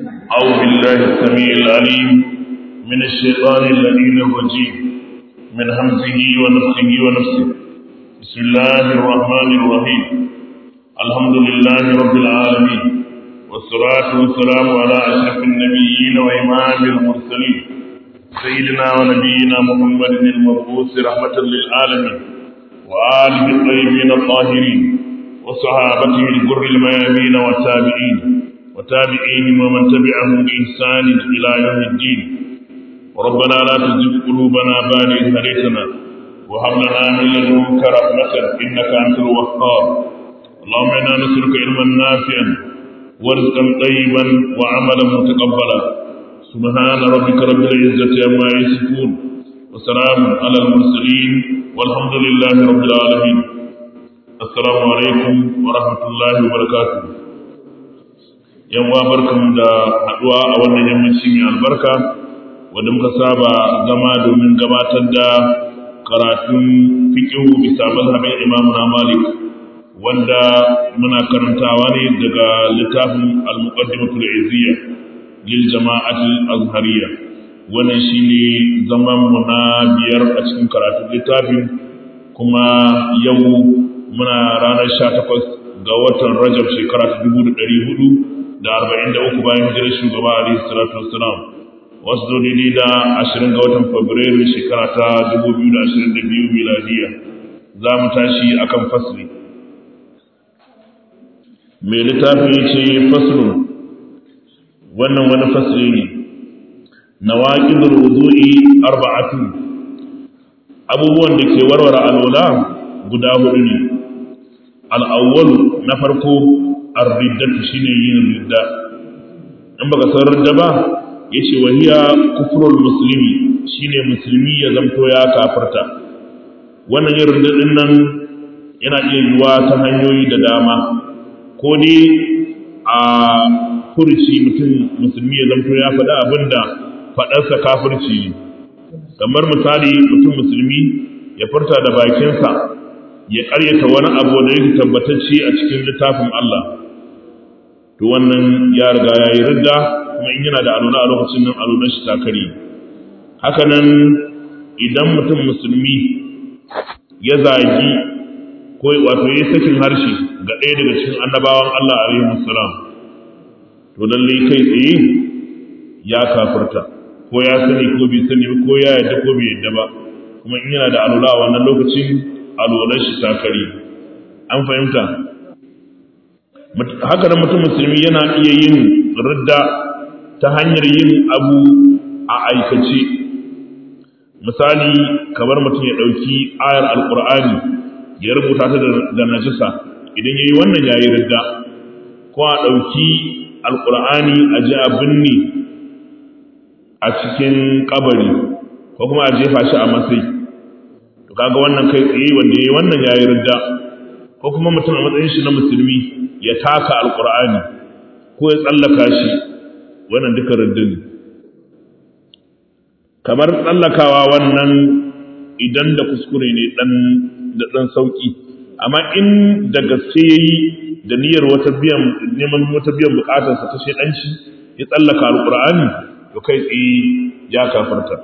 أعوذ بالله السميع العليم من الشيطان اللعين الرجيم من همزه ونفخه ونفسه بسم الله الرحمن الرحيم الحمد لله رب العالمين والصلاة والسلام على أشرف النبيين وإمام المرسلين سيدنا ونبينا محمد المبعوث رحمة للعالمين وآله الطيبين الطاهرين وصحابته الجر الميامين والتابعين وتابعيهم ومن تبعهم بإحسان إلى يوم الدين ربنا لا تزغ قلوبنا بعد إذ هديتنا وهب لنا من لدنك رحمة إنك أنت الوهاب اللهم إنا نسألك علما نافعا ورزقا طيبا وعملا متقبلا سبحان ربك رب العزة عما يصفون وسلام على المرسلين والحمد لله رب العالمين السلام عليكم ورحمة الله وبركاته yan wa barkamu da haduwa a wannan yammaci mai albarka wanda muka saba zama domin gabatar da karatun fiqhu bisa mazhabin Imam Malik wanda muna karantawa ne daga littafin al-muqaddimatul izziya lil jama'atul azhariyya wannan shine zaman mu na biyar a cikin karatun littafin kuma yau muna ranar 18 ga watan Rajab shekara ta 1400 da arba'in da uku bayan hijirar shugaba alaihi salatu wassalam wasu zo daidai da ashirin ga watan fabrairu shekara ta dubu biyu da ashirin da biyu miladiya za mu tashi akan fasli mai littafin ya ce faslun wannan wani fasli ne na waƙidar wudu'i arba'atu abubuwan da ke warware alwala guda hudu ne al'awwalu na farko arriddatu shine yin ridda in baka san ridda ba yace wahiya kufrul muslimi shine musulmi ya zamto ya kafarta wannan yin ridda din nan yana iya yiwa ta hanyoyi da dama ko dai a furci mutum musulmi ya zamto ya faɗa abinda faɗarsa kafirci kamar misali mutum musulmi ya furta da bakinsa ya ƙaryata wani abu da yake tabbatacce a cikin littafin Allah to wannan ya riga ya yi ridda kuma in yana da aluna a lokacin nan alunan shi takari haka nan idan mutum musulmi ya zagi ko wato ya sakin harshe ga ɗaya daga cikin annabawan Allah alaihi salam to lalle kai tsaye ya kafirta ko ya sani ko bai sani ko ya yadda ko bai yadda ba kuma in yana da alula a wannan lokacin alunan shi takari an fahimta haka nan mutum musulmi yana iya yin ridda ta hanyar yin abu a aikace misali kamar mutum ya ɗauki ayar alkur'ani ya rubuta ta da najisa idan ya yi wannan ya yi ridda ko a ɗauki alkur'ani a ji a binne a cikin kabari ko kuma a jefa shi a matsayi to kaga wannan kai tsaye wanda ya yi wannan ya yi ridda ko kuma mutum a matsayin shi na musulmi ya taka alkur'ani ko ya tsallaka shi wannan duka riddin kamar tsallakawa wannan idan da kuskure ne dan da dan sauki amma in da gaske yayi da niyyar wata biyan neman wata biyan bukatarsa ta shedanci ya tsallaka alkur'ani to kai tsaye ya kafarta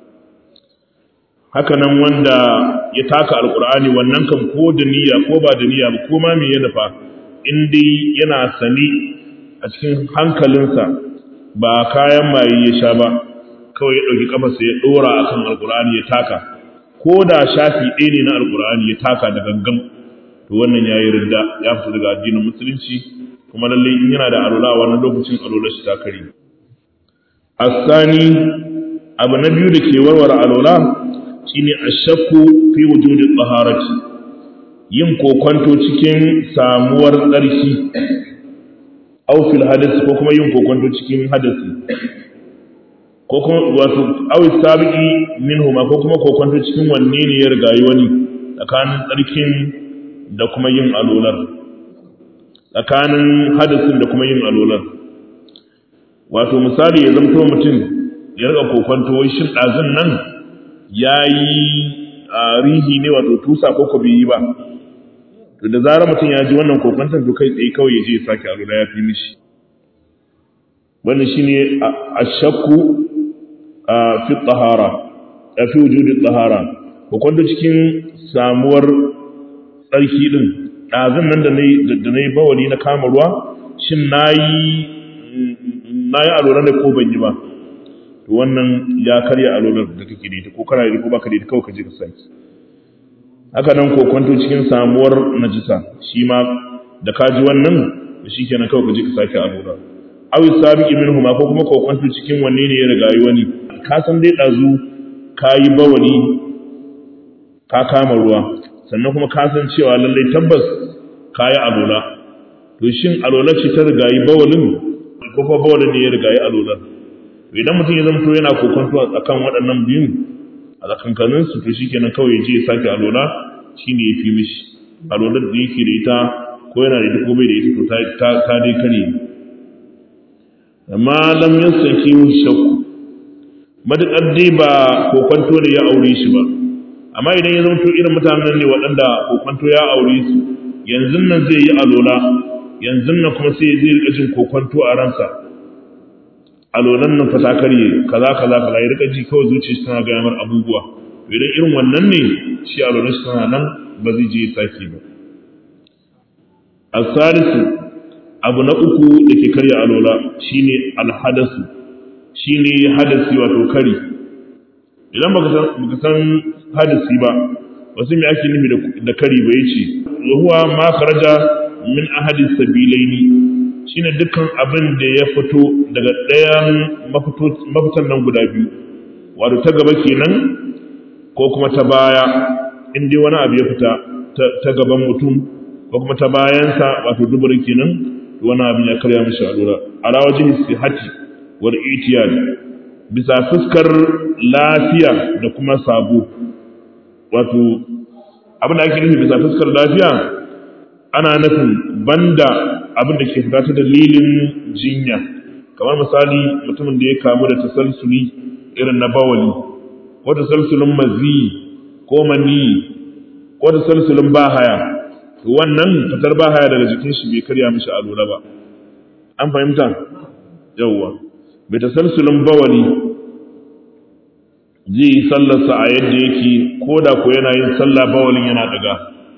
haka nan wanda ya taka alkur'ani wannan kan ko da niyya ko ba da niyya ba ko ma me ya nufa in dai yana sani a cikin hankalinsa ba kayan maye ya sha ba kawai ya ɗauki kafarsa ya ɗora a kan alkur'ani ya taka ko da shafi ɗaya ne na alkur'ani ya taka da gangan to wannan ya yi ridda ya fita daga addinin musulunci kuma lallai in yana da alula a wannan lokacin alula shi ta kare asani abu na biyu da ke warware alula shine ashakku fi wujudi taharati yin kokonto cikin samuwar tsarki aw fil hadasi ko kuma yin kokonto cikin hadasi ko kuma wato aw sabiqi minhuma ko kuma kokonto cikin wanne ne ya rigayi wani tsakanin tsarkin da kuma yin alolar tsakanin hadasin da kuma yin alolar wato misali ya zamto mutum ya riga kokonto wai shin ɗazun nan ya yi rihi ne wato tusa ko ko bai yi ba to da zarar mutum ya ji wannan kokwantar to kai tsaye kawai ya je ya sake alula ya fi mishi wannan shine ashakku fi tahara fi wujudi tahara hukunta cikin samuwar tsarki din ɗazun nan da na yi bawali na kama ruwa shin na yi alolar da ko ban yi ba to wannan ya karya alolar da kake da ita ko kana da ko baka da ita kawai ka je ka saki haka nan kokwanto cikin samuwar najisa shi ma da ka ji wannan da shi kenan kawai ka je ka sake alolar awi sabiqi minhuma ko kuma kokwanto cikin wanne ne ya riga yi wani ka san dai ɗazu ka yi bawali ka kama ruwa sannan kuma ka san cewa lallai tabbas ka yi alola to shin alola ce ta rigayi bawalin ko kuma bawalin ne ya rigayi alolar to idan mutum ya zamto yana kokonto a kan waɗannan biyun a tsakankanin su to shikenan kawai je ya sake alola shine ya fi mishi alolar da yake da ita ko yana da ita ko bai da ita to ta ta dai kare amma lam yasaki shakku madakar dai ba kokonto da ya aure shi ba amma idan ya zamto irin mutanen ne waɗanda kokonto ya aure su yanzu nan zai yi alola yanzu nan kuma sai zai rika jin kokonto a ransa alolan nan fata karye kaza kaza kaza ya rika ji kawai zuciya shi tana gaya mar abubuwa idan irin wannan ne shi alolan shi tana nan ba zai je sake ba asalisu abu na uku da ke karya alola shine alhadasu shine hadasi wato kari idan baka san hadasi ba wasu mai ake nufi da kari ba yace huwa ma kharaja min ahadi sabilaini shine dukkan abin da ya fito daga ɗayan mafitan nan guda biyu wato ta gaba kenan ko kuma ta baya in dai wani abu ya fita ta gaban mutum ko kuma ta bayansa wato duburin kenan wani abin ya karya mishi allura ala wajhi sihati wal itiyad bisa fuskar lafiya da kuma sabo wato abin da ake nufi bisa fuskar lafiya ana nufin banda abin da ke fita ta dalilin jinya kamar misali mutumin da ya kamu da tasalsuli irin na bawali ko tasalsulin mazi ko mani ko tasalsulin bahaya wannan fitar bahaya daga jikin shi bai karya mishi alura ba an fahimta yawwa bai tasalsulin bawali zai yi sallarsa a yadda yake ko da ko yana yin sallah bawalin yana daga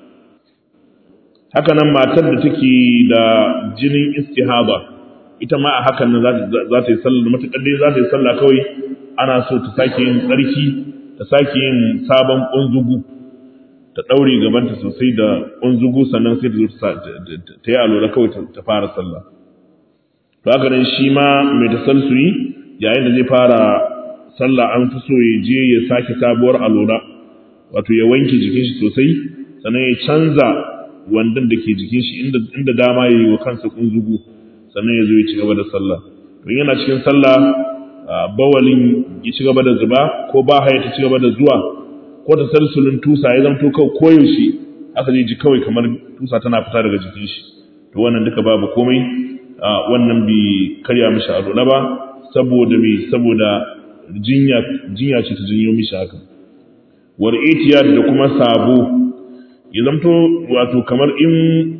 haka nan matar da take da jinin istihaba ita ma a hakan nan za ta yi sallah matuƙar dai za ta yi sallah kawai ana so ta sake yin tsarki ta sake yin sabon ƙunzugu ta ɗaure gabanta sosai da ƙunzugu sannan sai ta zo ta yi alola kawai ta fara sallah to haka nan shi ma mai tasalsuri yayin da zai fara sallah an fi so ya je ya sake sabuwar alola wato ya wanke jikin shi sosai sannan ya canza wandan da ke jikin shi inda dama ya yi wa kansa kunzugu sannan ya zo ya ci gaba da sallah to yana cikin sallah bawalin ya ci gaba da zuba ko ba haya ta ci gaba da zuwa ko ta salsulin tusa ya zamto kawai koyaushe aka zai ji kawai kamar tusa tana fita daga jikin shi to wannan duka babu komai wannan bai karya mishi alola ba saboda me saboda jinya jinya ce ta janyo mishi haka war itiyad da kuma sabo ya zamto wato kamar in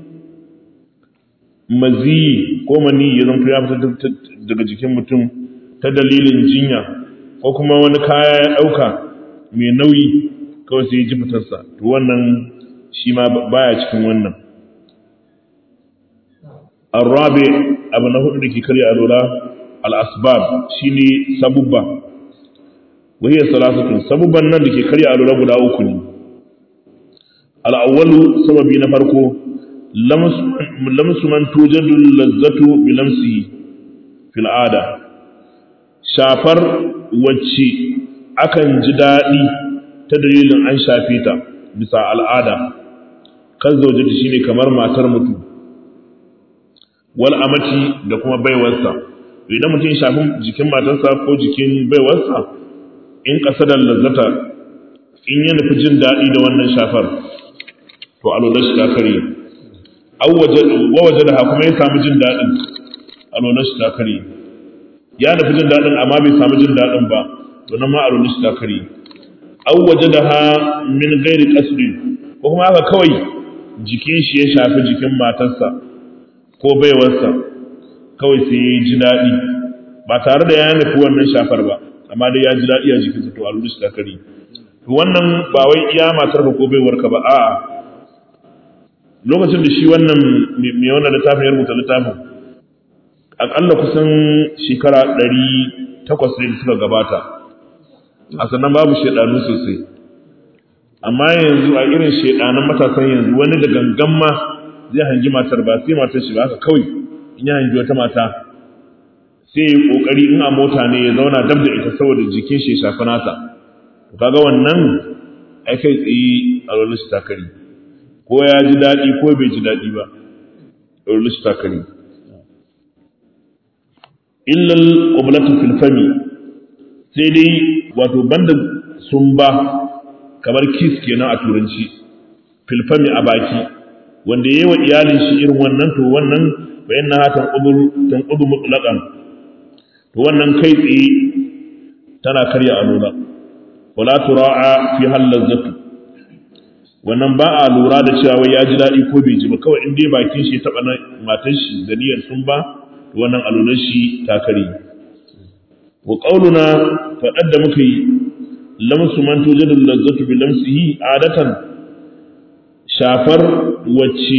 mazi ko mani ya zamto ya fita daga jikin mutum ta dalilin jinya ko kuma wani kaya ya ɗauka mai nauyi kawai sai ya ji fitarsa to wannan shi ma baya cikin wannan arrabe abu na hudu da ke karya alola al-asbab shine sabubba wahiyar salasatun sabubban nan da ke karya alola guda uku ne al'awwalu sababi na farko lamsu man tujadu lazzatu bi lamsi fil ada shafar wacce akan ji daɗi ta dalilin an shafe ta bisa al'ada kan zaujata shine kamar matar mutum wal amati da kuma baiwarsa idan mutum ya shafi jikin matarsa ko jikin baiwarsa in kasadar lazzata in ya nufi jin daɗi da wannan shafar to alolar shi ta kare wa waje da kuma ya samu jin daɗin alolar shi ta kare ya nufi jin daɗin amma bai samu jin daɗin ba to nan ma alolar shi ta kare aw waje da ha min gairi kasrin ko kuma haka kawai jikin shi ya shafi jikin matarsa ko baiwarsa kawai sai ya ji daɗi ba tare da ya nufi wannan shafar ba amma dai ya ji daɗi a jikinsa to alwala shi ta kare to wannan ba wai iya matar ka ko baiwarka ba a'a lokacin da shi wannan mai wannan littafin ya rubuta littafin akalla kusan shekara ɗari takwas ne da suka gabata a sannan babu shaidanu sosai amma yanzu a irin shaidanan matasan yanzu wani da gangan ma zai hangi matar ba sai matar shi ba haka kawai in ya hangi wata mata sai ya kokari in a mota ne ya zauna dab da ita saboda jikin shi ya shafi nata to kaga wannan ai kai tsaye a rolin shi takari ko ya ji daɗi ko bai ji daɗi ba rolin shi takari illal qiblatu fil fami sai dai wato banda sumba kamar kiss kenan a turanci fil fami a baki wanda yayi wa iyalin shi irin wannan to wannan bayan na hatan udur tan udu mutlaqan to wannan kai tsaye tana karya alula wala tura'a fi hal lazzatu wannan ba a lura da cewa wai ya ji daɗi ko bai ji ba kawai in dai bakin shi ya taɓa na matan shi da niyyar sun ba wannan alulan shi ta kare wa qauluna faɗar da muka yi lamsu man tujadul lazzatu bi lamsihi adatan shafar wacce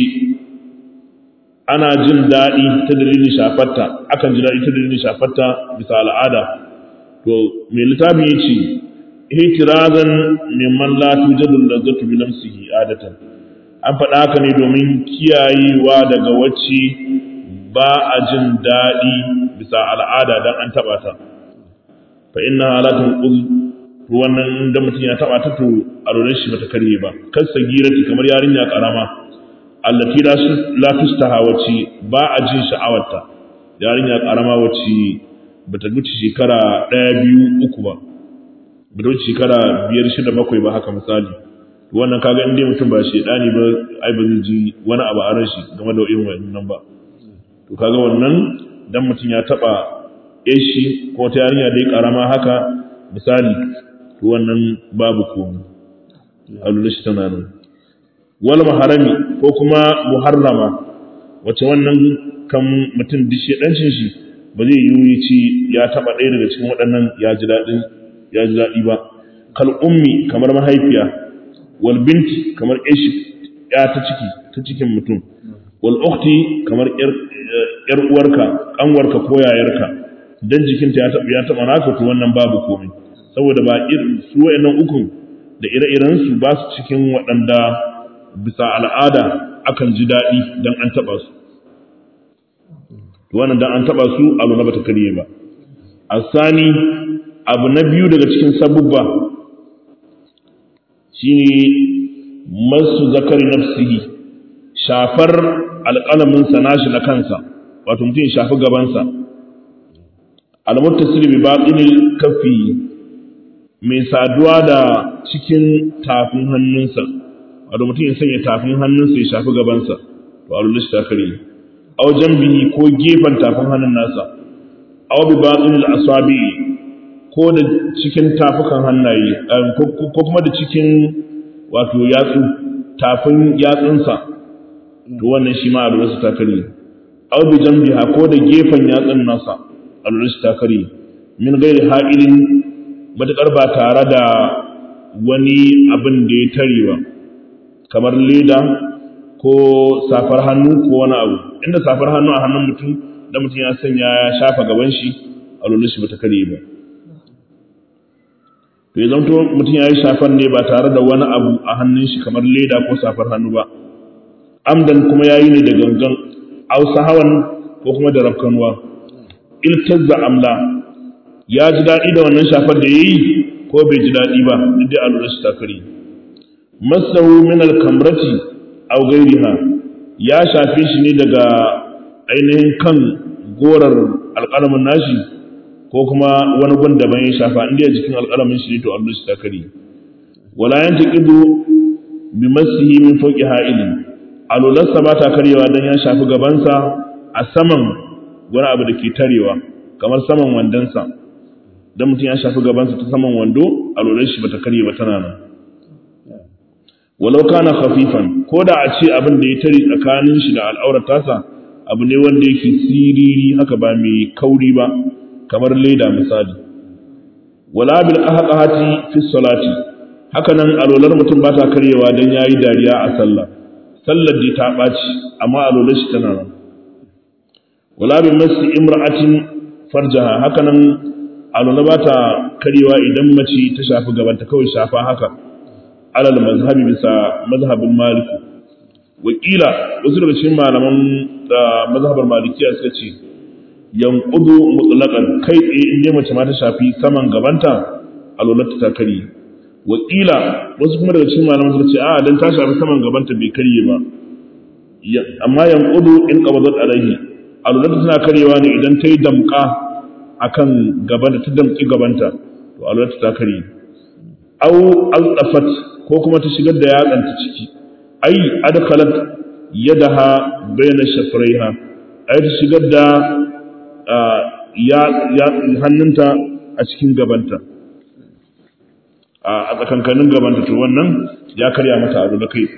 ana jin daɗi ta dalilin shafarta akan ji daɗi ta dalilin shafarta bisa al'ada to mai littafi ya ce ihtirazan mimman la tujadul lazzatu bi lamsihi adatan an faɗa haka ne domin kiyayewa daga wacce ba a jin daɗi bisa al'ada dan an taɓa ta fa inna halatun uz wannan da mutum ya taɓa ta to a rolar shi bata karye ba kan sagirati kamar yarinya karama allati la tustaha wacce ba a jin sha'awarta yarinya karama wacce bata wuce shekara ɗaya biyu uku ba bata wuce shekara biyar shida bakwai ba haka misali wannan kaga in dai mutum ba shedani ba ai ba zai ji wani abu a ran shi game da irin wannan ba to kaga wannan dan mutum ya taba shi ko ta yarinya dai karama haka misali to wannan babu komai alulashi tana nan wal maharami ko kuma muharrama wace wannan kan mutum duk shedancin shi ba zai yi ci ya taba ɗaya daga cikin waɗannan ya ji daɗin ya ji daɗi ba kal ummi kamar mahaifiya wal binti kamar ishi ya ta ciki ta cikin mutum wal ukhti kamar yar uwarka kanwarka ko yayarka dan jikinta ya taba ya taba naka to wannan babu komai saboda ba irin su wayannan ukun da ire-iren su ba su cikin waɗanda bisa al'ada akan ji daɗi dan an taba su to wannan dan an taba su abu na bata kariye ba asani abu na biyu daga cikin sabubba shine masu zakari nafsihi shafar alƙalaminsa nashi na kansa wato mutum ya shafi gabansa almuttasir bi batinil kafi mai saduwa da cikin tafin hannunsa wato mutum ya sanya tafin hannunsa ya shafi gabansa to alulish ta kare aw jambihi ko gefen tafin hannun nasa aw bi batinil asabi ko da cikin tafukan hannaye ko kuma da cikin wato yatsu tafin yatsunsa to wannan shi ma alulish ta kare aw bi jambiha ko da gefen yatsun nasa alulish ta kare min gairi ha'ilin matuƙar ba tare da wani abin da ya tare ba kamar leda ko safar hannu ko wani abu inda safar hannu a hannun mutum da mutum ya sanya ya shafa gaban shi a lullu shi bata kare ba to ya zamto mutum ya yi shafar ne ba tare da wani abu a hannun shi kamar leda ko safar hannu ba amdan kuma ya yi ne da gangan ausa hawan ko kuma da rafkanuwa iltazza amla ya ji daɗi da wannan shafar da ya yi ko bai ji daɗi ba duk da alura shi takari masahu min alkamrati aw gairiha ya shafe shi ne daga ainihin kan gorar alƙalamin nashi ko kuma wani gun daban ya shafa inda ya jikin alƙalamin shi ne to alura shi takari wala yantaqidu bi masihi min fawqi ha'ilin alularsa ba ta karyewa dan ya shafi gabansa a saman wani abu da ke tarewa kamar saman wandonsa dan mutum ya shafi gabansa ta saman wando a lulai shi bata karye ba tana nan walau kana khafifan ko da a ce abin da ya tare tsakanin shi da al'aurar tasa abu ne wanda yake siriri haka ba mai kauri ba kamar leda misali wala bil qahqahati fi salati haka nan alolar mutum ba ta karyewa dan yayi dariya a sallah sallar da ta baci amma alolar shi tana nan wala bi masi imra'atin farjaha haka nan alola ba ta karyewa idan mace ta shafi gabanta kawai shafa haka alal mazhabi bisa mazhabin maliki wakila wasu daga cikin malaman da mazhabar malikiya suka ce yanqudu mutlaqan kai tsaye in dai mace ma ta shafi saman gabanta alolata ta karye wakila wasu kuma daga cikin malaman suka ce a dan ta shafi saman gabanta bai karye ba amma yanqudu in qabadat alaihi alolata tana karyewa ne idan ta yi damka akan gabanta ta damki gabanta to alolata ta karye au aldafat ko kuma ta shigar da yatsanta ciki ai adkhalat yadaha bayna shafraiha ai ta shigar da ya hannunta a cikin gabanta a tsakankanin gabanta to wannan ya karya mata abu da kai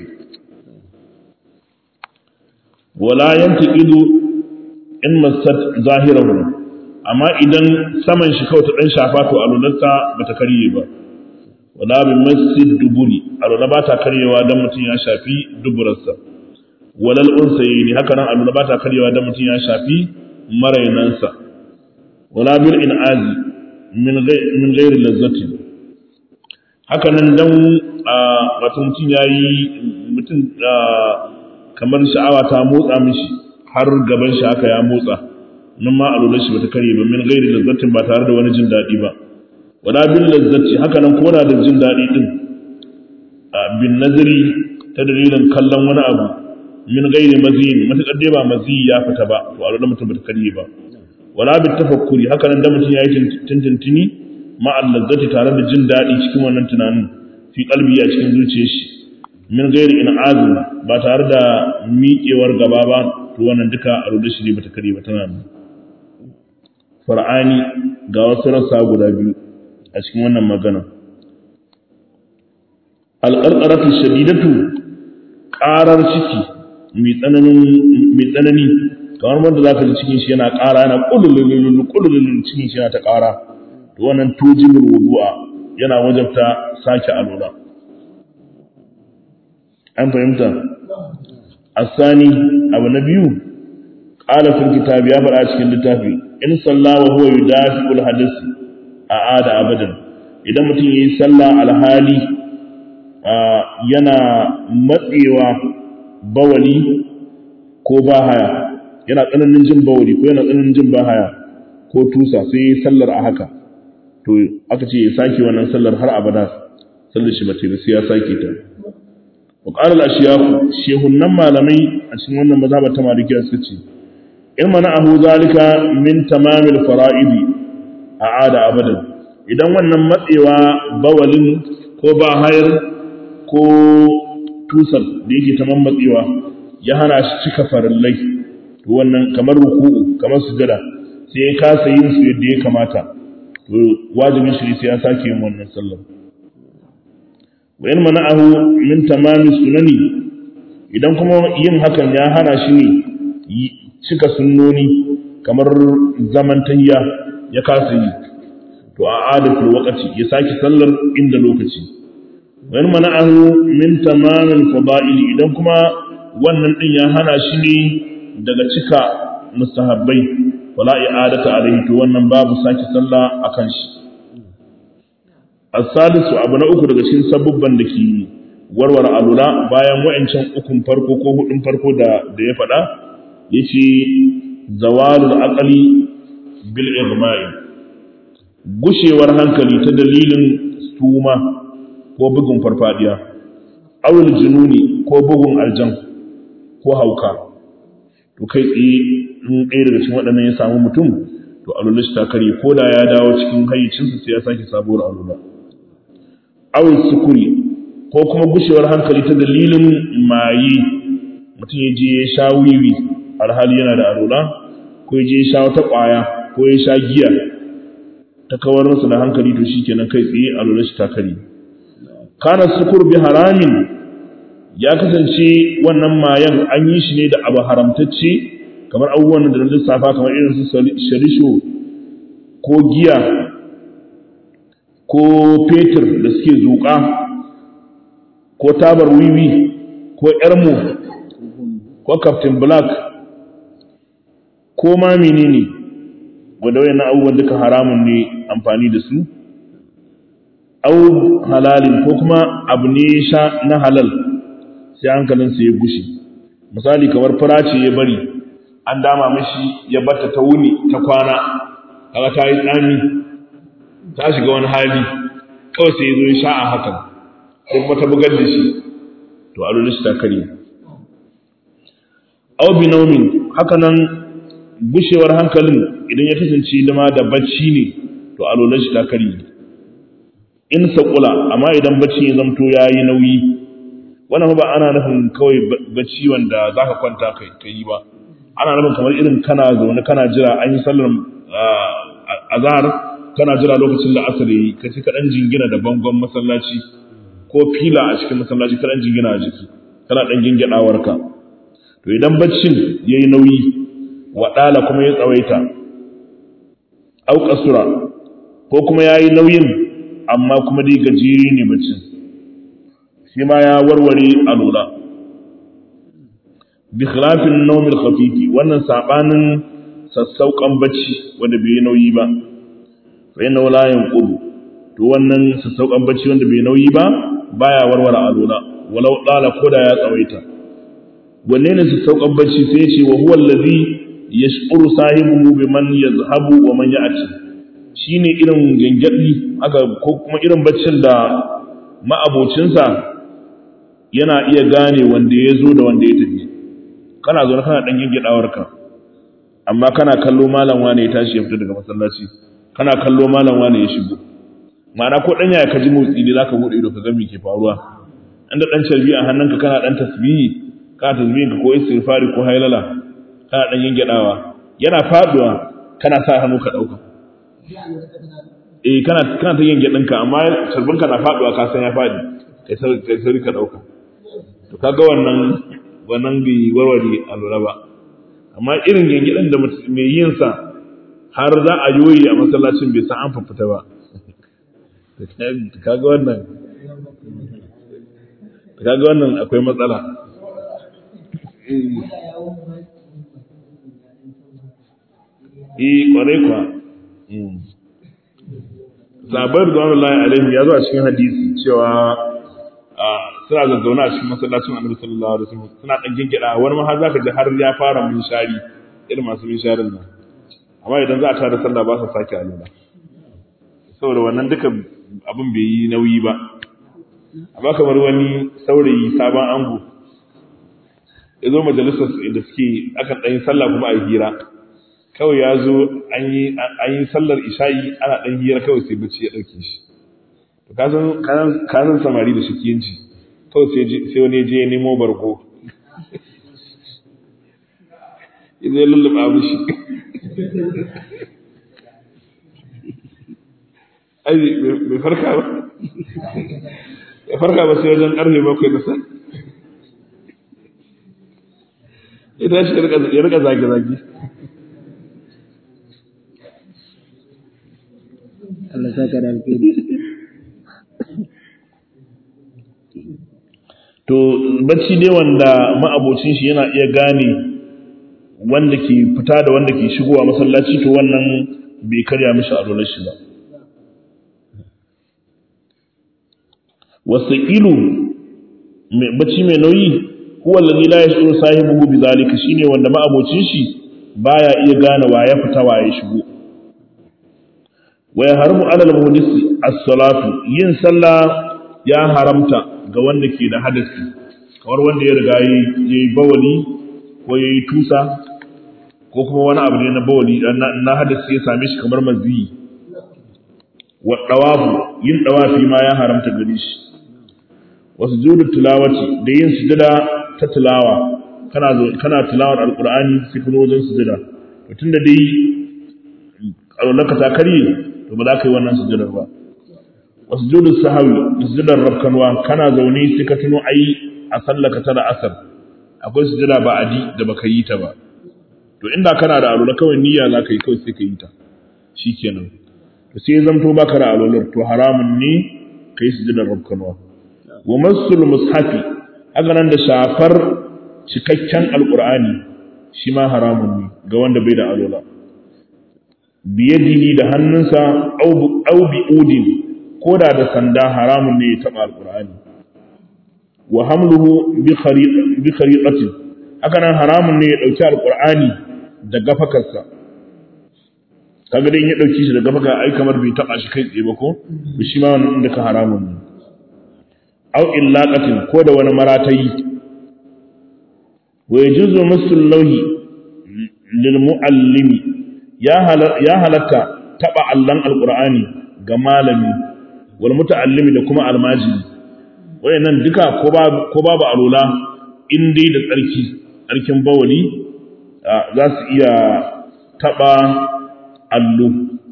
wala yantaqidu in masat zahirahu amma idan saman shi kawai ta dan shafa to alularta bata karye ba wala bi masjid duburi alula ba ta karyewa dan mutum ya shafi duburarsa walal unsayni haka nan alula ba ta karyewa dan mutum ya shafi marainansa wala bil inazi min min ghairi lazzati haka nan dan wato mutum yayi mutum kamar sha'awa ta motsa mishi har gaban shi haka ya motsa nan ma alular shi bata karye ba min ghairi lazzatin ba tare da wani jin daɗi ba wala bin lazzati haka nan koda da jin daɗi din bin nazari ta dalilin kallon wani abu min gairi maziyin matakar dai ba maziyi ya fita ba to a lura mutum bata karye ba wala bi tafakkuri haka nan da mutum ya yi tintintini ma lazzati tare da jin daɗi cikin wannan tunanin fi kalbi a cikin zuciyar shi min gairi in azum ba tare da miƙewar gaba ba to wannan duka a lura shi ne bata karye ba tana nan far'ani ga wasu rassa guda biyu a cikin wannan magana alƙarƙaratu shadidatu ƙarar ciki mai tsanani kamar wanda za ka ji cikin shi yana ƙara yana ƙululululu ƙululululu cikin shi yana ta ƙara to wannan tujibul wudu'a yana wajabta sake alula an fahimta asani abu na biyu qala fil kitabi ya faɗa cikin littafi in salla wa huwa yudafi'ul hadith a'ada abadan idan mutum yayi sallah alhali yana matsewa bawali ko bahaya yana tsananin jin bawali ko yana tsananin jin bahaya ko tusa sai yi sallar a haka to aka ce ya sake wannan sallar har abada sallar shi bace ba sai ya sake ta wa qala al-ashyakh shehunnan malamai a cikin wannan mazhabar ta malikiya suka ce in mana ahu zalika min tamamil fara'idi a'ada abadan idan wannan matsewa bawalin ko bahayar ko tusar da yake ta mammatsewa ya hana shi cika farillai to wannan kamar ruku'u kamar sujada sai ya kasa yin su yadda ya kamata to wajibin shi sai ya sake yin wannan sallar wa in mana'ahu min tamami sunani idan kuma yin hakan ya hana shi ne cika sunnoni kamar zaman tayya ya kasa yi to a adatul waqti ya sake sallar inda lokaci wa in mana'ahu min tamamil fada'ili idan kuma wannan din ya hana shi ne daga cika mustahabbai wala i'adata alaihi to wannan babu sake sallah akan shi as-salisu abu na uku daga cikin sabubban da ke warware alula bayan wa'ancan ukun farko ko hudun farko da da ya faɗa yace zawalul aqli bil igma'i gushewar hankali ta dalilin suma ko bugun farfadiya awul jununi ko bugun aljan ko hauka to kai tsaye in ɗaya daga cikin waɗannan ya samu mutum to alula shi ta karye ko da ya dawo cikin hayyacinsa sai ya sake sabuwar alula awul sukuri ko kuma gushewar hankali ta dalilin maye mutum ya je ya sha wiwi alhali yana da alula ko ya je ya sha wata ƙwaya ko ya sha giya ta kawar masa da hankali to shi kenan kai tsaye alula shi ta karye kana sukur bi haramin ya kasance wannan mayan an yi shi ne da abu haramtacce kamar abubuwan da na lissafa kamar irin su sharisho ko giya ko fetur da suke zuƙa ko tabar wiwi ko yarmu ko captain black ko ma menene wanda wayannan abubuwan duka haramun ne amfani da su au halalin ko kuma abu ne sha na halal sai hankalinsa ya gushe misali kamar fura ce ya bari an dama mashi ya batta ta wuni ta kwana kaga ta yi tsami ta shiga wani hali kawai sai ya zo ya sha a hakan sai kuma ta bugar da shi to a shi ta karye au binaumin haka nan gushewar hankalin idan ya kasance dama da bacci ne to a shi ta karye in saƙula amma idan bacci ya zamto ya yi nauyi wannan ba ana nufin kawai bacci wanda za ka kwanta ka yi ba ana nufin kamar irin kana zaune kana jira an yi sallar azhar kana jira lokacin da asar yi ka ci kaɗan jingina da bangon masallaci ko fila a cikin masallaci kaɗan jingina a jiki kana ɗan ginginawarka to idan baccin ya yi nauyi waɗala kuma ya tsawaita au ƙasura ko kuma ya yi nauyin amma kuma dai gajeri ne baccin shi ma ya warware a lura bi khilafin nawmil khafifi wannan sabanin sassauƙan bacci wanda bai nauyi ba fa inna la yanqudu to wannan sassauƙan bacci wanda bai nauyi ba baya warware a lura walau dala koda ya tsawaita wanne ne sassauƙan bacci sai ya ce wa huwa allazi yash'uru sahibuhu biman yazhabu wa man ya'ti shine irin gangadi aka ko kuma irin baccin da ma'abocinsa yana iya gane wanda ya zo da wanda ya tafi kana zo kana dan gingidawarka amma kana kallo malam wane ya tashi ya fita daga masallaci kana kallo malam wane ya shigo ma'ana ko dan yaya ka ji motsi ne zaka bude ido ka ga me ke faruwa inda dan carbi a hannunka kana dan tasbihi kana tasbihin ka ko istighfari ko hailala kana dan gingidawa yana faduwa kana sa hannu ka dauka eh kana kana ta yin gidinka amma sarbinka na faduwa ka san ya fadi kai sai kai sai ka dauka to kaga wannan wannan bi warware alura ba amma irin gingidin da mai yin sa har za a yoyi a masallacin bai san an fafita ba kaga wannan kaga wannan akwai matsala eh kwarai kwa zabar da wani alaihim ya zo a cikin hadisi cewa suna zazzauna a cikin masallacin annabi sallallahu alaihi wasallam suna dan gingida wani ma har zaka ji har ya fara minshari irin masu minsharin nan amma idan za a tada sallah ba sa sake alula saboda wannan duka abin bai yi nauyi ba amma kamar wani saurayi sabon ango ya zo majalisar da suke akan ɗan sallah kuma a yi hira kawai ya zo an yi sallar isha'i ana ɗan hira kawai sai bacci ya ɗauke shi to kasan samari da shikiyanci kawai sai wani je nemo bargo ya zai lullaba mishi ai bai farka ba ya farka ba sai wajen ƙarfe bakwai da san ya tashi ya rika zage-zage Allah saka da alheri to bacci dai wanda ma'abocin shi yana iya gane wanda ke fita da wanda ke shigowa masallaci to wannan bai karya mishi a shi ba wasaqilu mai bacci mai nauyi huwa allazi la yashuru sahibuhu bidhalika shine wanda ma'abocin shi baya iya gane wa ya fita wa ya shigo wa yahrumu ala al-muhdisi as-salatu yin sallah ya haramta ga wanda ke da hadasi kamar wanda ya riga yayi bawali ko yayi tusa ko kuma wani abu ne na bawali na hadasi ya same shi kamar maziyi wa dawafu yin dawafi ma ya haramta gare shi wa sujudu tilawati da yin sujada ta tilawa kana kana tilawar alqur'ani sai kuma wajen sujada to tunda dai alwalaka ta karye to ba za ka yi wannan sujadar ba wa sujudu sahawi sujudar rabkanwa kana zaune sai ka tuno ai a sallaka ta da asar akwai sujada ba adi da baka yi ta ba to inda kana da alwala kawai niyya za ka yi kawai sai ka yi ta shikenan to sai zamto baka da alolar to haramun ne kai sujudar rabkanwa wa masul mushafi haka nan da shafar cikakken alqur'ani shi ma haramun ne ga wanda bai da alola biyadihi da hannunsa au bi udin ko da da sanda haramun ne ya taɓa alƙur'ani wa hamluhu bi khariqatin haka nan haramun ne ya ɗauki alƙur'ani da gafakarsa kaga dai in ya ɗauki shi da gafaka ai kamar bai taɓa shi kai tsaye ba ko to shi ma wannan inda ka haramun ne au illaqatin ko da wani maratayi wa yajuzu masul lawhi lil muallimi ya halatta taɓa allon alƙur'ani ga malami wal muta'allimi da kuma almajiri wayannan duka ko babu alula in dai da tsarki tsarkin bawali za su iya taɓa allo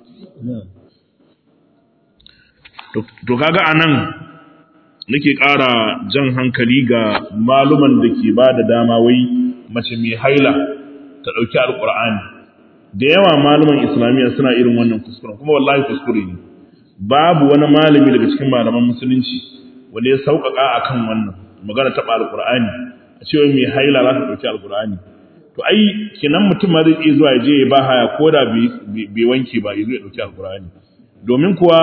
to kaga anan nake ƙara jan hankali ga maluman da ke ba da dama wai mace mai haila ta ɗauki alƙur'ani da yawa malaman islamiyya suna irin wannan kuskuren kuma wallahi kuskure ne babu wani malami daga cikin malaman musulunci wanda ya sauƙaƙa a kan wannan magana taɓa alƙur'ani a cewa mai haila za ta ɗauki alƙur'ani to ai kinan mutum ma zai iya zuwa ya je ya ba haya ko da bai wanke ba ya zo ya ɗauki alƙur'ani domin kuwa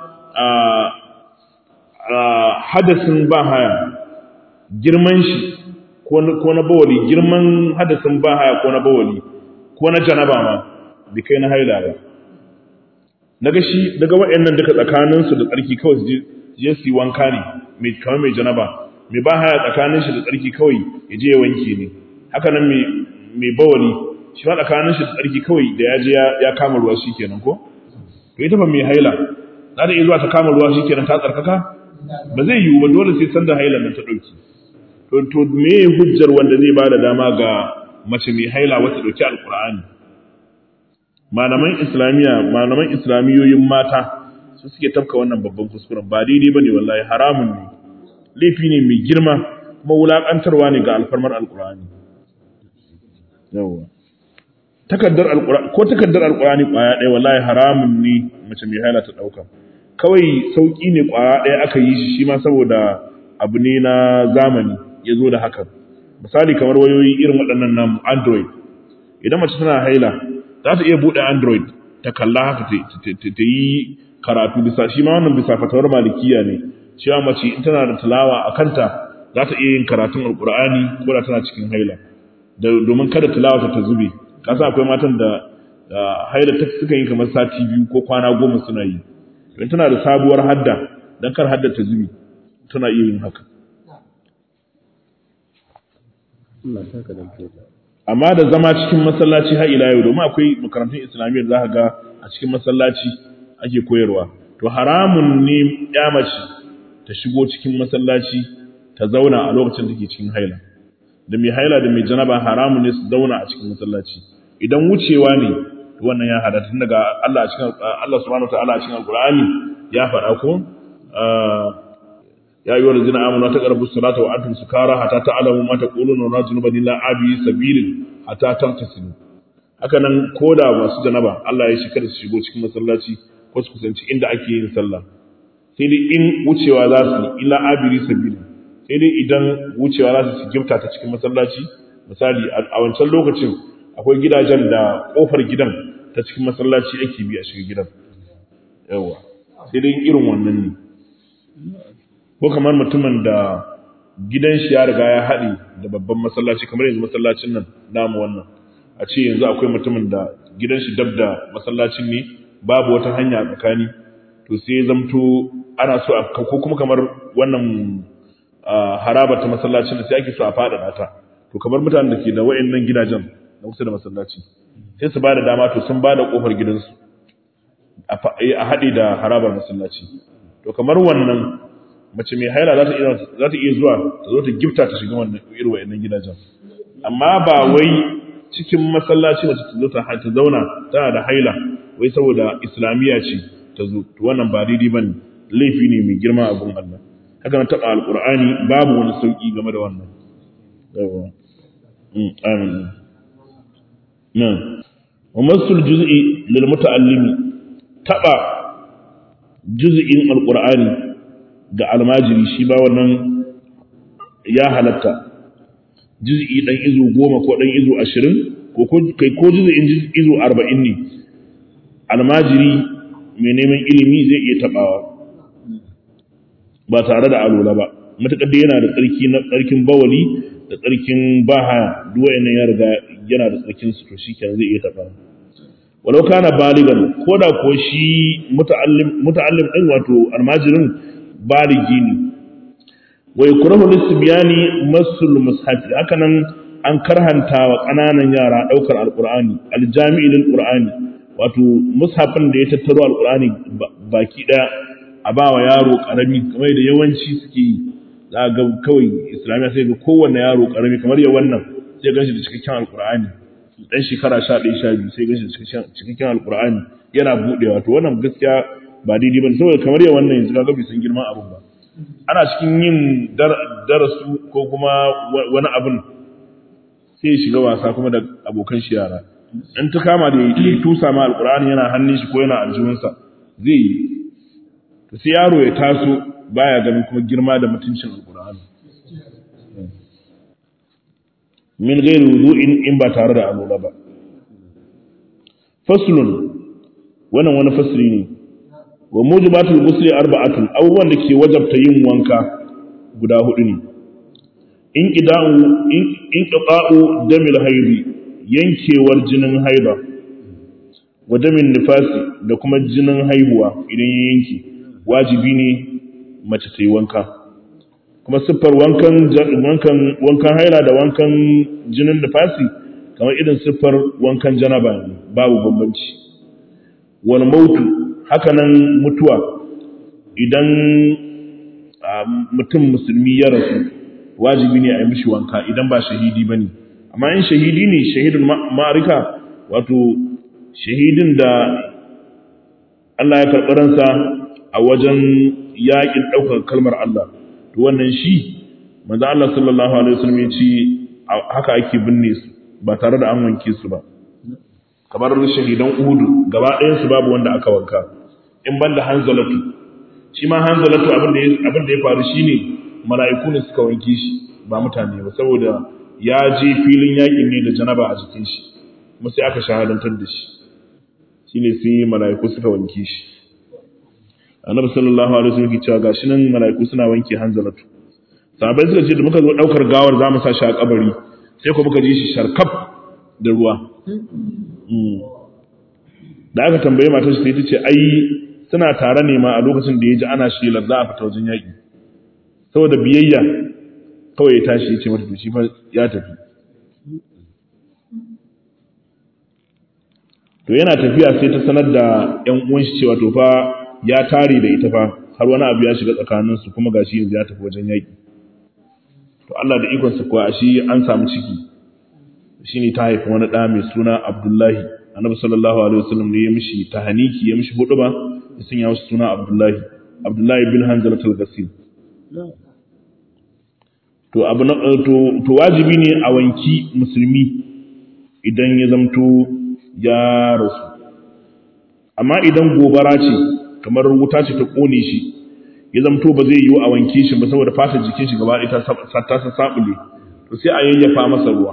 hadasin ba haya girman shi ko na bawali girman hadasin ba haya ko na bawali ko na janaba ma bai kai na haila ba daga shi daga waɗannan duka tsakaninsu da tsarki kawai su je su yi wanka ne mai kamar mai janaba mai ba haya tsakanin shi da tsarki kawai ya je ya wanke ne haka nan mai bawali shi ma tsakanin shi da tsarki kawai da ya je ya kama ruwa shi kenan ko to ita ba mai haila za ta iya zuwa ta kama ruwa shi kenan ta tsarkaka ba zai yiwu ba dole sai sanda hailan nan ta ɗauki to to me hujjar wanda zai ba da dama ga mace mai haila wata ɗauki alƙur'ani malaman islamiyya malaman islamiyoyin mata su suke tafka wannan babban kuskuren ba daidai bane wallahi haramun ne laifi ne mai girma kuma wulakantarwa ne ga alfarmar alƙur'ani yawa takaddar alƙur'ani ko takaddar alƙur'ani ƙwaya ɗaya wallahi haramun ne mace mai haila ta ɗauka kawai sauƙi ne ƙwaya ɗaya aka yi shi shi ma saboda abu ne na zamani ya zo da hakan misali kamar wayoyi irin waɗannan namu android idan mace tana haila za ta iya buɗe android ta kalla haka ta yi karatu bisa shi ma wannan bisa fatawar malikiya ne cewa mace in tana da tilawa a kanta za ta iya yin karatun alkur'ani ko da tana cikin haila domin kada tilawa ta zube kasa akwai matan da haila ta suka yi kamar sati biyu ko kwana goma suna yi in tana da sabuwar hadda dan kar hadda ta zube tana iya yin haka amma da zama cikin masallaci har ila yau domin akwai makarantun islamiyyar za ka ga a cikin masallaci ake koyarwa to haramun ne ya mace ta shigo cikin masallaci ta zauna a lokacin da ke cikin haila da mai haila da mai janaba haramun ne su zauna a cikin masallaci idan wucewa ne wannan ya hada tun daga Allah a cikin Allah subhanahu wataala a cikin alqur'ani ya faɗa ko ya ayyuhal ladzina amanu taqrabu salata wa antum sukara hatta ta'lamu ma taquluna wa rajulan illa abi sabilin hatta tamtasilu haka nan koda masu janaba Allah ya shi kada su shigo cikin masallaci ko su kusanci inda ake yin sallah sai dai in wucewa za su illa abiri sabilin sai dai idan wucewa za su gifta ta cikin masallaci misali a wancan lokacin akwai gidajen da kofar gidan ta cikin masallaci ake bi a shiga gidan yawa sai dai irin wannan ne ko kamar mutumin da gidan shi ya riga ya haɗe da babban masallaci kamar yanzu masallacin nan namu wannan a ce yanzu akwai mutumin da gidan shi dab da masallacin ne babu wata hanya a tsakani to sai zamto ana so a ko kuma kamar wannan haraba ta masallacin da sai ake so a faɗaɗa ta to kamar mutanen da ke da wa'annan gidajen na kusa da masallaci sai su ba da dama to sun ba da ƙofar gidansu a haɗe da harabar masallaci to kamar wannan mace mai haila za ta iya zuwa ta zo ta gifta ta shiga wannan irin wa'annan gidajen amma ba wai cikin masallaci mace ta zo ta zauna tana da haila wai saboda islamiyya ce ta zo to wannan ba daidai bane laifi ne mai girma a gun Allah haka na taɓa alƙur'ani babu wani sauƙi game da wannan yawa amin na wa masul juz'i lil muta'allimi taba juz'in alqur'ani ga almajiri shi ba wannan ya halatta juz'i dan izu goma ko dan izu ashirin ko kai ko juz'in izu arba'in ne almajiri mai neman ilimi zai iya tabawa ba tare da alola ba matuƙar da yana da tsarki na tsarkin bawali da tsarkin baha duk wayannan ya riga yana da tsarkin su to shikenan zai iya tabawa walau kana baligan ko da ko shi muta'allim muta'allim din wato almajirin baligi ne wa yukrahu lisbyani masul mushaf hakanan an karhanta wa kananan yara daukar alqur'ani aljami'il alqur'ani wato mushafin da ya tattaro alqur'ani baki daya a ba wa yaro karami kamar da yawanci suke yi za ga kawai islamiya sai ga kowanne yaro karami kamar ya wannan sai ganshi da cikakken alqur'ani dan shekara 11 12 sai ganshi da cikakken alqur'ani yana budewa to wannan gaskiya ba daidai ba saboda kamar ya wannan yanzu ga bai san girman abin ba ana cikin yin darasu ko kuma wani abin sai ya shiga wasa kuma da abokan shi yara in ta kama da ya tusa ma alkur'ani yana hannun shi ko yana aljihunsa zai yi to sai yaro ya taso baya ganin kuma girma da mutuncin alkur'ani min gairi wudu'in in ba tare da alola ba faslun wannan wani fasli ne wa mujibatul ghusli arba'atun abubuwan da ke wajabta yin wanka guda hudu ne in qida'u in qita'u damil haidi yankewar jinin haida wa damin nifasi da kuma jinin haihuwa idan ya yanke wajibi ne mace ta yi wanka kuma siffar wankan wankan wankan haila da wankan jinin nifasi kamar irin siffar wankan janaba ne babu bambanci wal mautu hakanan mutuwa idan mutum musulmi ya rasu wajibi ne a yi mishi wanka idan ba shahidi ba ne amma in shahidi ne shahidin ma'arika wato shahidin da Allah ya karɓi ransa a wajen yaƙin ɗaukar kalmar Allah to wannan shi manzo Allah sallallahu alaihi wasallam ya ce haka ake binne su ba tare da an wanke su ba kamar shahidan Uhudu gaba ɗayan su babu wanda aka wanka in ban da hanzalatu shi ma hanzalatu abin da ya faru shine mala'iku ne suka wanke shi ba mutane ba saboda ya je filin yakin ne da janaba a jikin shi kuma sai aka shahadantar da shi shine sai mala'iku suka wanke shi annabi sallallahu alaihi wasallam ya cewa gashi nan mala'iku suna wanke hanzalatu sahabbai suka ce da muka zo daukar gawar za mu sa shi a kabari sai ko muka ji shi sharkaf da ruwa da aka tambaye matar shi sai ta ce ai suna tare ne ma a lokacin da ya ji ana shelar za a fita wajen yaƙi saboda biyayya kawai ya tashi ya ce mata shi fa ya tafi to yana tafiya sai ta sanar da ƴan uwan shi cewa to fa ya tare da ita fa har wani abu ya shiga tsakanin su kuma gashi yanzu ya tafi wajen yaƙi to Allah da ikon sa kuwa shi an samu ciki shine ta haifi wani ɗa mai suna Abdullahi annabi sallallahu alaihi wasallam ne ya mishi tahaniki ya mishi huduba ya sanya masa suna Abdullahi Abdullahi bin Hanzalat al-Ghasil to abu na to, to wajibi ne a wanki musulmi idan ya zamto ya rasu amma idan gobara ce kamar wuta ce ta kone shi ya zamto ba zai yiwu a wanke shi ba saboda fatar jikin shi gaba ɗaya ta ta sabule to sai a yayyafa masa ruwa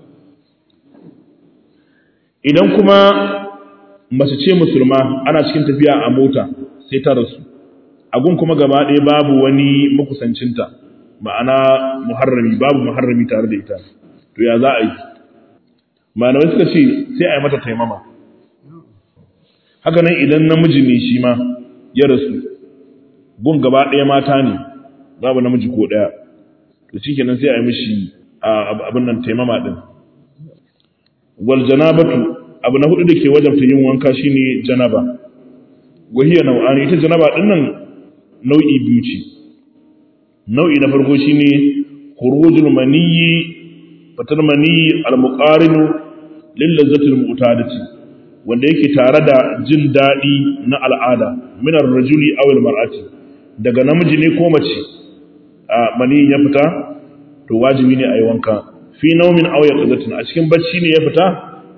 idan kuma mace ce musulma ana cikin tafiya a mota sai ta rasu agun kuma gaba ɗaya babu wani makusancinta ma'ana muharrami babu muharrami tare da ita to ya za a yi malamai suka ce sai a yi mata taimama haka nan idan namiji ne shi ma ya rasu gun gaba ɗaya mata ne babu namiji ko ɗaya to shi kenan sai a yi mishi abin nan taimama ɗin wal janabatu abu na hudu da ke wajabta yin wanka shine janaba wahiya nau'ani ita janaba din nan nau'i biyu ce nau'i na farko shine khurujul maniyyi fatar maniyyi al muqarinu lil lazzati al mu'tadati wanda yake tare da jin dadi na al'ada min ar rajuli aw al mar'ati daga namiji ne ko mace a maniyyi ya fita to wajibi ne a yi wanka fi naumin aw yaqzatin a cikin bacci ne ya fita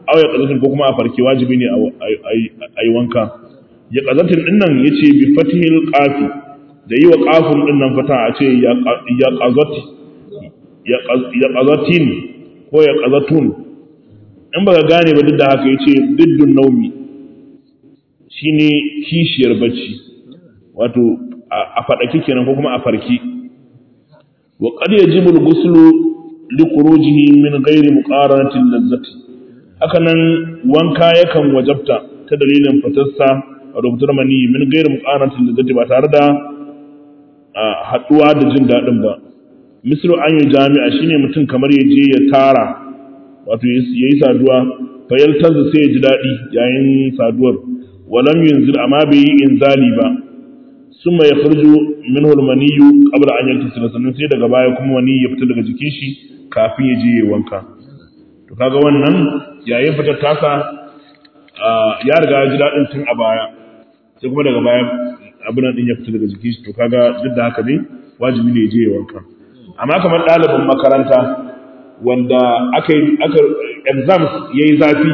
aw ya qazatin ko kuma a farke wajibi ne a yi wanka ya qazatin din nan yace bi fathil qafi da yi wa qafun din nan fata a ce ya qazati ya qazatin ko ya qazatun in baka gane ba duk da haka yace diddun naumi shine kishiyar bacci wato a fadaki kenan ko kuma a farki wa qad yajibu al-ghuslu li khurujihi min ghairi muqaranati al-lazzati haka nan wanka yakan wajabta ta dalilin fitarsa a rubutar mani min ghairi muqaranati al-lazzati ba tare da haduwa da jin dadin ba misru an yi jami'a shine mutum kamar ya je ya tara wato yayi saduwa fa yaltazu sai ya ji dadi yayin saduwar walam yunzil amma bai yi inzali ba summa yakhruju minhu al-maniyyu qabla an yaktasila sannan sai daga baya kuma wani ya fita daga jikin shi kafin ya je ya wanka to kaga wannan yayin fitar tasa ya riga ya ji dadin tun a baya sai kuma daga baya abin din ya fita daga jikin shi to kaga duk da haka ne wajibi ne ya je ya wanka amma kamar ɗalibin makaranta wanda aka yi aka exams yayi zafi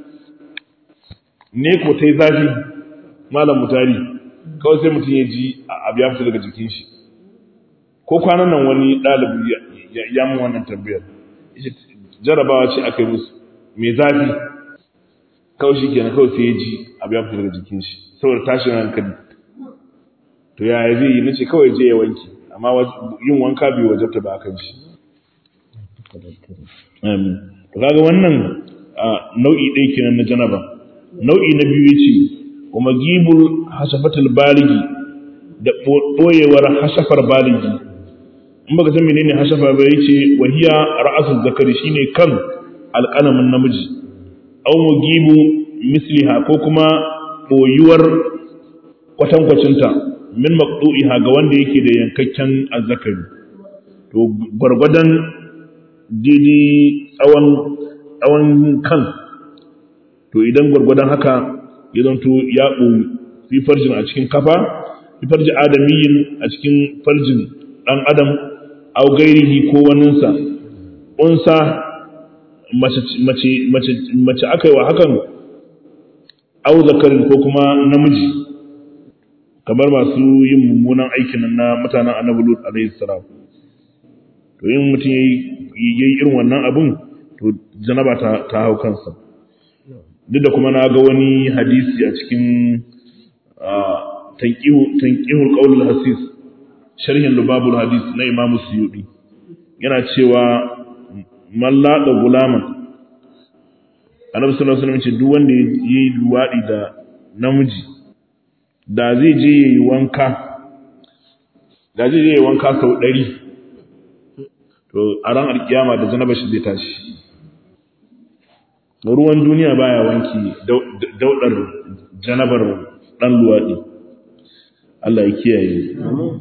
ne ko ta yi zafi malam mutari kawai sai mutum ya ji abu ya fita daga jikin shi ko kwanan nan wani ɗalibi ya mun wannan tambayar jarabawa ce aka yi musu mai zafi kawai shi kenan kawai sai ya ji abu ya fita daga jikin shi saboda tashin hankali to yaya zai yi nace kawai je ya wanke amma yin wanka bai wajabta ba akan shi amin to kaga wannan nau'i ɗaya kenan na janaba nau'i na biyu yace kuma gibul hashafatul baligi da boyewar hashafar baligi in baka san menene hashafa ba yace wahiya ra'asul zakari shine kan alqalamin namiji aw mugibu misliha ko kuma boyuwar kwatankwacinta min maqtu'iha ga wanda yake da yankakken azzakari to gwargwadon didi tsawon tsawon kan to idan gwargwadon haka ya zanto ya ɓoyi fi farjin a cikin kafa fi farji adamiyin a cikin farjin ɗan adam au gairihi ko waninsa unsa mace aka yi wa hakan au zakarin ko kuma namiji kamar masu yin mummunan aikin na mutanen annabi lut alaihi salam to yin mutum yayi irin wannan abun to janaba ta hau kansa duk da kuma na ga wani hadisi a cikin tankihul qaulul hasis sharhin lubabul hadis na imamu suyudi yana cewa man lada gulaman annabi sallallahu alaihi wasallam ce duk wanda yayi luwadi da namiji da zai je yayi wanka da zai je yayi wanka sau 100 to a ran alkiyama da janaba shi zai tashi ruwan duniya baya wanki daudar janabar dan luwadi Allah ya kiyaye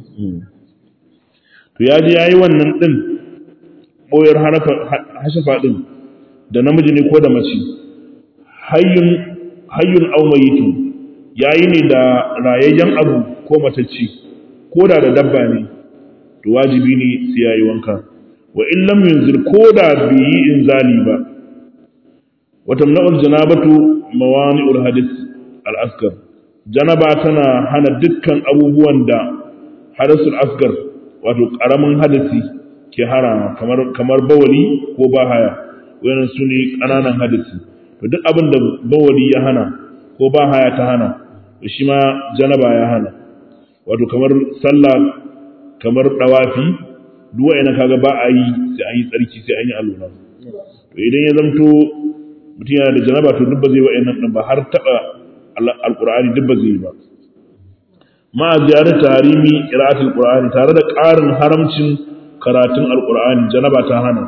to ya ji yayi wannan din boyar hashafa din da namiji ne ko da mace hayyun hayyun aw mayitun yayi ne da rayayyen abu ko matacci ko da da dabba ne to wajibi ne sai yayi wanka wa in lam yunzir ko da bi yi inzali ba wa tamna'ul janabatu mawani'ul hadith al-asghar janaba tana hana dukkan abubuwan da hadasul asghar wato karamin hadisi ke hara kamar kamar bawali ko bahaya wannan su ne ƙananan hadisi to duk abin da bawali ya hana ko bahaya ta hana to shi ma janaba ya hana wato kamar sallah kamar dawafi duk wa'ina kaga ba a yi sai an yi tsarki sai an yi alwala to idan ya zamto mutum yana da janaba to duk ba zai wa'annan din ba har taba alqur'ani duk ba zai ba ma ziyarar tarimi qira'atul qur'ani tare da ƙarin haramcin karatun alqur'ani janaba ta hana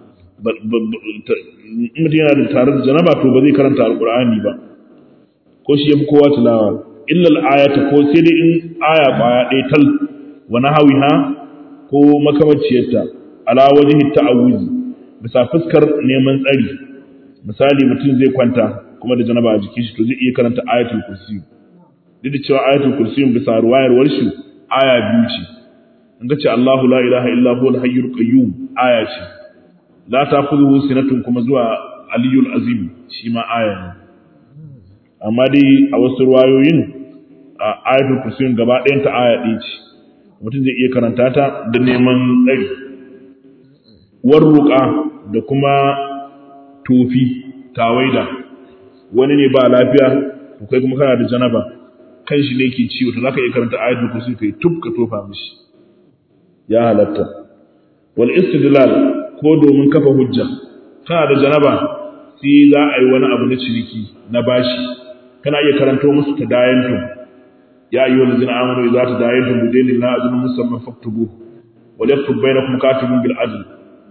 mutum yana da tare da janaba to ba zai karanta alqur'ani ba ko shi yafi kowa tilawa illa al-ayata ko sai dai in aya baya ɗaya tal wa nahawiha ko makamaciyarta ala wajhi ta'awuzi bisa fuskar neman tsari misali mutum zai kwanta kuma da janaba a jikin shi to zai iya karanta ayatul kursi duk da cewa ayatul kursi bisa ruwayar warshi aya biyu ce in ga ce Allahu la ilaha illa huwal hayyul qayyum aya ce la ta'khudhuhu sinatun kuma zuwa aliyul azim shi ma aya ne amma dai a wasu ruwayoyin a ayatul kursiyin gaba ɗayan ta aya ɗaya ce mutum zai iya karanta ta da neman ɗari warruƙa da kuma tofi tawaida wani ne ba lafiya to kai kuma kana da janaba kan shi ne ke ciwo to zaka iya karanta ayatul kursi kai tub ka tofa mishi ya halatta wal istidlal ko domin kafa hujja kana da janaba sai za a yi wani abu na ciniki na bashi kana iya karanto musu tadayantum ya ayyuhal ladzina amanu idza tadayantum bidaynin la ajrun musamman faktubu wa yaktub bainakum katibun bil adl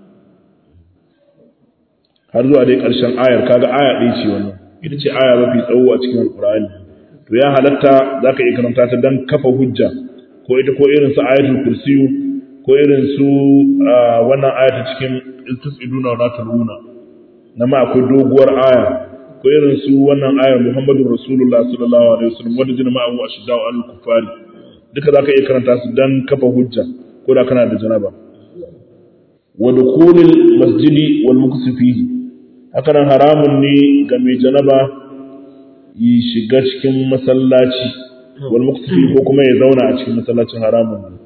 har zuwa dai ƙarshen ayar kaga aya ɗaya ce wannan ita ce aya mafi tsawo a cikin alƙur'ani to ya halatta za ka iya karanta ta don kafa hujja ko ita ko irin su ayatul kursiyu ko irin su wannan aya ta cikin tus'iduna wa la tuluna na ma akwai doguwar aya ko irin su wannan ayar muhammadur rasulullah sallallahu alaihi wasallam wanda jina ma abu ashidda wa al-kufari duka za ka iya karanta su don kafa hujja ko da kana da janaba wa dukhulil masjidi wal muksu fihi haka nan haramun ne ga mai janaba yi shiga cikin masallaci wal muktafi ko kuma ya zauna a cikin masallacin haramun ne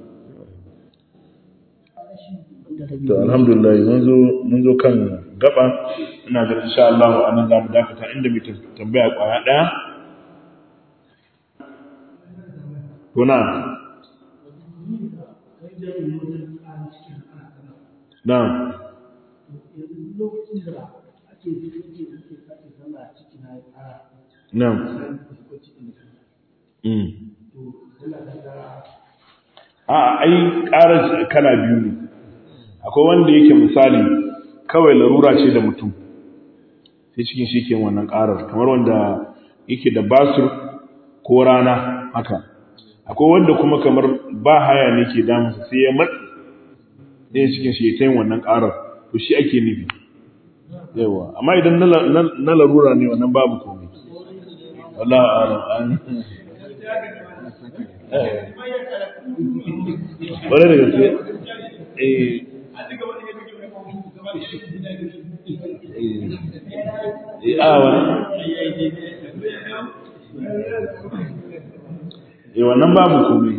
to alhamdulillah mun zo mun zo kan gaba ina ga insha Allah anan zamu dakata inda mai tambaya kwaya daya kuna na Na'am. A ai ƙarar kala biyu ne. Akwai wanda yake misali kawai larura ce da mutum. Sai cikin shi ke wannan ƙarar kamar wanda yake da basur ko rana haka. Akwai wanda kuma kamar ba haya ne ke damusa sai ya matsi. Sai cikin shi ya ta yin wannan ƙarar. To shi ake nufi. Yawa, amma idan na larura ne wannan babu komai. والله أعلم wani daga ce eh a wani eh wannan babu komai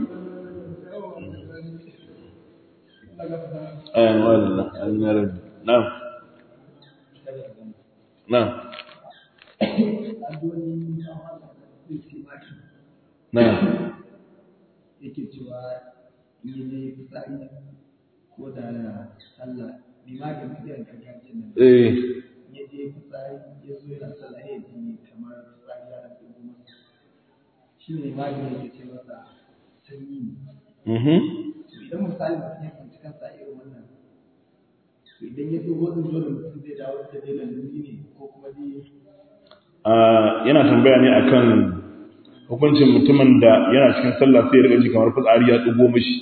ayan wallah an yaran na'am na'am na yake cewa yi ne fitsari ko da na sallah limamin biyan gargajiyar nan eh ya je fitsari ya zo yana sallah ya ji kamar fitsari ya rabu masa shi ne limamin yake ce masa sanyi ne mhm to idan misali mutum ya tsinci kansa irin wannan to idan ya dogo din dole mutum zai dawo da dai laluri ne ko kuma dai yana tambaya ne akan hukuncin mutumin da yana cikin sallah sai ya riga ji kamar fitsari ya dugo mishi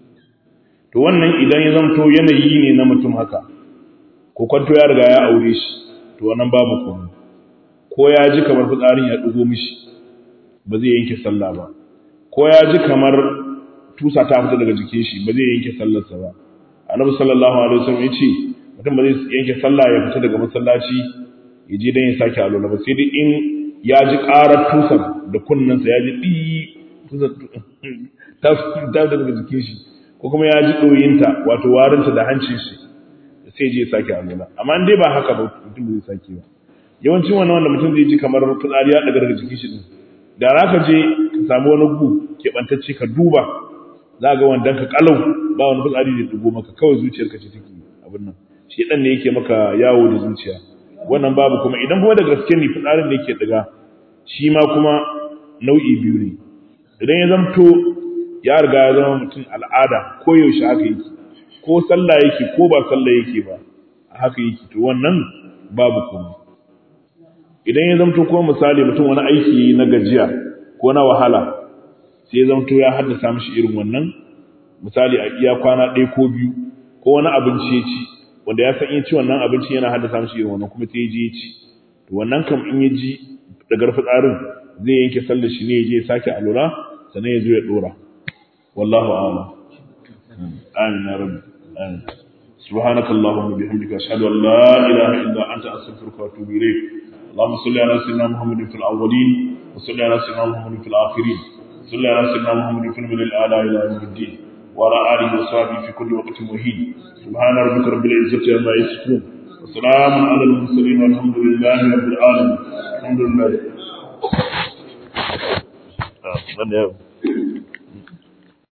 to wannan idan ya zamto yanayi ne na mutum haka ko kwanto ya riga ya aure shi to wannan babu komai ko ya ji kamar fitsarin ya dugo mishi ba zai yanke sallah ba ko ya ji kamar tusa ta fita daga jikin shi ba zai yanke sallarsa ba annabi sallallahu alaihi wasallam ya ce mutum ba zai yanke sallah ya fita daga masallaci ya je dan ya sake alola ba sai dai in ya ji ƙarar tusar da kunnensa ya ji ɗi tusar ta fita daga jikin shi ko kuma ya ji ɗoyinta wato warinta da hancin shi sai je ya sake alola amma in dai ba haka ba mutum ba zai sake ba yawancin wannan wanda mutum zai ji kamar fitsari ya daga daga jikin shi din da za ka je ka samu wani gu keɓantacce ka duba za ga wanda ka kalau ba wani fitsari da dugo maka kawai zuciyarka ce take abin nan shi dan ne yake maka yawo da zuciya wannan babu kuma idan kuma da gaske ne fitsarin da yake daga shi ma kuma nau'i biyu ne idan ya zamto ya riga ya zama mutum al'ada ko yaushe haka yake ko sallah yake ko ba sallah yake ba haka yake to wannan babu kuma idan ya zamto kuma misali mutum wani aiki na gajiya ko na wahala sai ya zamto ya haddasa mishi irin wannan misali a iya kwana ɗaya ko biyu ko wani abinci ya ci wanda ya san in ci wannan abinci yana haddasa mishi irin wannan kuma sai ya je ya ci to wannan kam in ya ji daga fitsarin zai yanke sallar shi ne ya je ya sake alura sannan ya zo ya dora wallahu a'lam amin ya rabbi amin سبحانك اللهم وبحمدك أشهد أن لا إله إلا أنت أستغفرك وأتوب إليك اللهم صل على سيدنا محمد في الأولين وصل على سيدنا محمد في الآخرين صل على سيدنا محمد في الملء الأعلى إلى يوم الدين وعلى آله وصحبه في كل وقت مهين سبحان ربك رب العزة عما يصفون وسلام على المرسلين والحمد لله رب العالمين الحمد لله